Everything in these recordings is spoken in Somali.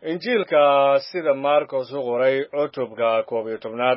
injiilka sida marcos u qoray cutubka koob iyo tobnaad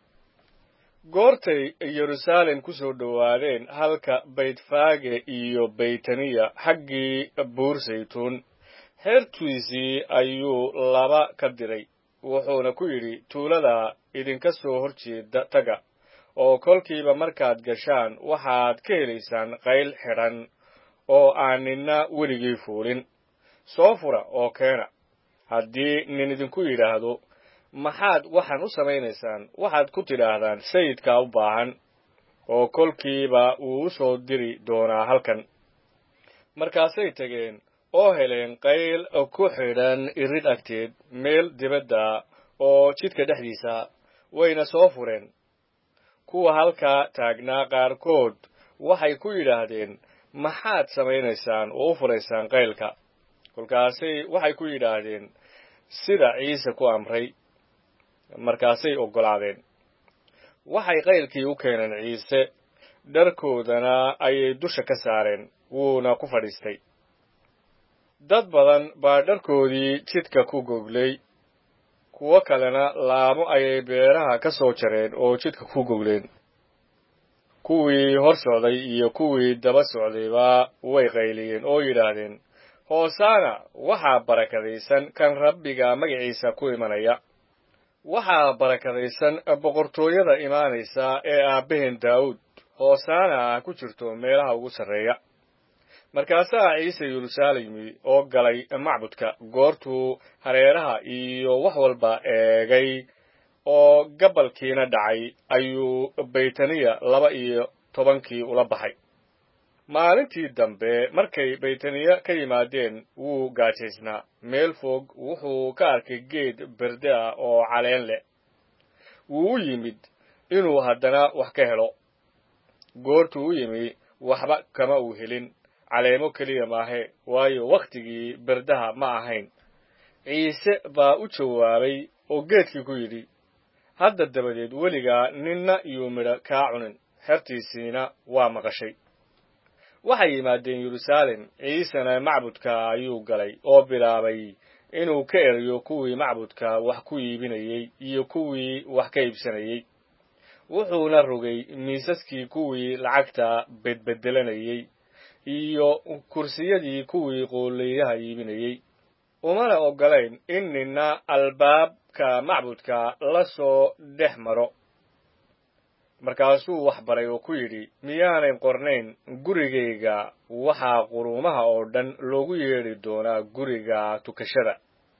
goortay yeruusaalem ku soo dhowaadeen halka baytfaage iyo baytaniya xaggii buur saytuun heertiisii ayuu laba ka diray wuxuuna ku yidhi tuulada idinka soo hor jeeda taga oo kolkiiba markaad gashaan waxaad ka helaysaan qayl xidhan oo aan ninna weligii fuulin soo fura oo keena haddii nin idinku yidhaahdo maxaad waxaan u samaynaysaan waxaad ku tidhaahdaan sayidkaa u baahan oo kolkiiba wuu u soo diri doonaa halkan markaasay tegeen oo heleen qayl ku xidhan irid agteed meel dibadda oo jidka dhexdiisa wayna soo fureen kuwa halkaa taagnaa qaarkood waxay ku yidhaahdeen maxaad samaynaysaan oo u furaysaan qaylka kolkaasay waxay ku yidhaahdeen sida ciise ku amray markaasay oggolaadeen waxay qaylkii u keeneen ciise dharkoodana ayay dusha ka saareen wuuna ku fadhiistay dad badan baa dharkoodii jidka ku goglay kuwo kalena laamo ayay beeraha ka soo jareen oo jidka ku gogleen kuwii hor socday iyo kuwii daba socdayba way qayliyeen oo yidhaahdeen hoosaana waxaa barakadaysan kan rabbiga magaciisa ku imanaya waxaa barakadaysan boqortooyada imaanaysa ee aabbaheen daawud hoosaana ku jirto meelaha ugu sarreeya markaasaa ciise yeruusaalemi oo galay macbudka goortuu hareeraha iyo wax walba eegay oo gabalkiina dhacay ayuu baytaniya laba iyo tobankii ula baxay maalintii dambe markay baytaniya ka yimaadeen wuu gaajaysnaa meel fog wuxuu ka arkay geed berde ah oo caleen leh wuu u yimid inuu haddana wax ka helo goortuu u yimi waxba kama uu helin caleemo keliya maahe waayo wakhtigii berdaha ma ahayn ciise baa u jawaabay oo geedkii ku yidhi hadda dabadeed weligaa ninna iyuu midho kaa cunin xertiisiina waa maqashay waxay yimaadeen yeruusaalem ciisena macbudka ayuu galay oo bilaabay inuu ka eriyo kuwii macbudka wax ku iibinayey iyo kuwii wax ka iibsanayey wuxuuna rogay miisaskii kuwii lacagta bedbedelanayey iyo kursiyadii kuwii qoolleeyaha iibinayey umana oggolayn in ninna albaabka macbudka la soo dhex maro markaasuu wax baray oo ku yidhi miyaanay qornayn gurigayga waxaa quruumaha oo dhan loogu yeedhi doonaa guriga tukashada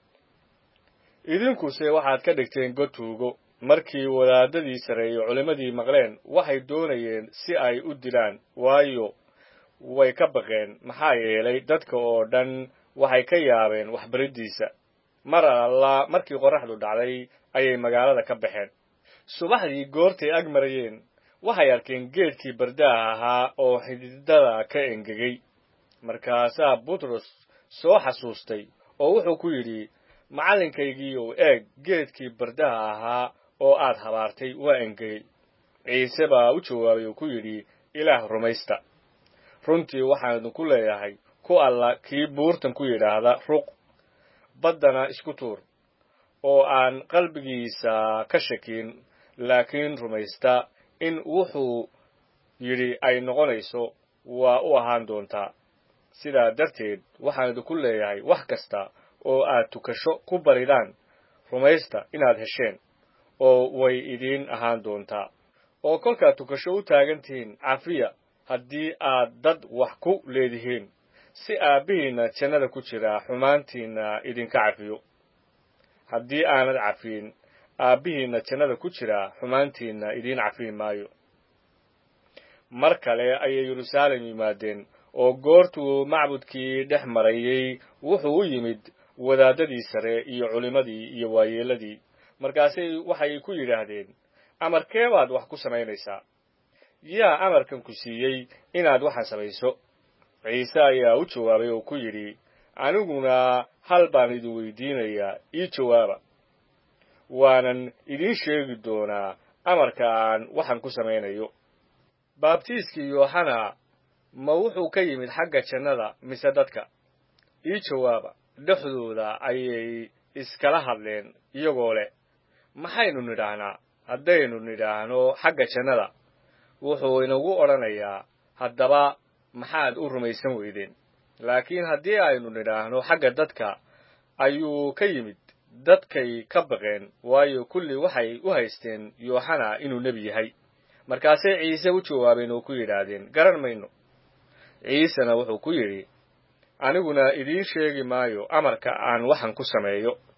idinkuse waxaad ka dhigteen god tuugo markii wadaadadii sarreeye culimmadii maqleen waxay doonayeen si ay u dilaan waayo way ka baqeen maxaa yeelay dadka oo dhan waxay ka yaabeen waxbariddiisa mar alla markii qorraxdu dhacday ayay magaalada ka baxeen subaxdii goortay ag marayeen waxay arkeen geedkii bardaha ahaa oo xididada ka engegay markaasaa butros soo xasuustay oo wuxuu ku yidhi macallinkaygiiow eeg geedkii bardaha ahaa oo aad habaartay waa engegay ciise baa u jawaabay oo ku yidhi ilaah rumaysta runtii waxaan idinku leeyahay ku alla kii buurtan ku yidhaahda ruq baddana isku tuur oo aan qalbigiisa ka shakin laakiin rumaysta in wuxuu yidhi ay noqonayso waa u ahaan doontaa sidaa darteed waxaan idinku leeyahay wax kasta oo aad tukasho ku baridaan rumaysta inaad hesheen oo way idiin ahaan doontaa oo kolkaad tukasho u taagan tihiin cafiya haddii aad dad wax ku leedihiin si aabbihiinna jannada ku jira xumaantiinna idinka cafiyo haddii aanad cafiyin aabbihiinna jannada ku jira xumaantiinna idiin cafiin maayo mar kale ayay yeruusaalem yimaadeen oo goortuu macbudkii dhex marayey wuxuu u yimid wadaadadii sare iyo culimmadii iyo waayeelladii markaasay waxay ku yidhaahdeen amarkee baad wax ku samaynaysaa yaa amarkan ku siiyey inaad waxaan samayso ciise ayaa u jawaabay oo ku yidhi aniguna hal baan idin weydiinayaa ii jawaaba waanan idiin sheegi doonaa amarka aan waxaan ku samaynayo baabtiiskii yooxana ma wuxuu ka yimid xagga jannada mise dadka ii jawaaba dhexdooda ayay iskala hadleen iyagoo leh maxaynu nidhaahnaa haddaynu nidhaahno xagga jannada wuxuu inagu odhanayaa haddaba maxaad u rumaysan weydeen laakiin haddii aynu nidhaahno xagga dadka ayuu ka yimid dadkay ka baqeen waayo kulli waxay u haysteen yooxana inuu nebi yahay markaasay ciise u jawaabeen oo ku yidhaahdeen garan mayno ciisena wuxuu ku yidhi aniguna idiin sheegi maayo amarka aan waxan ku sameeyo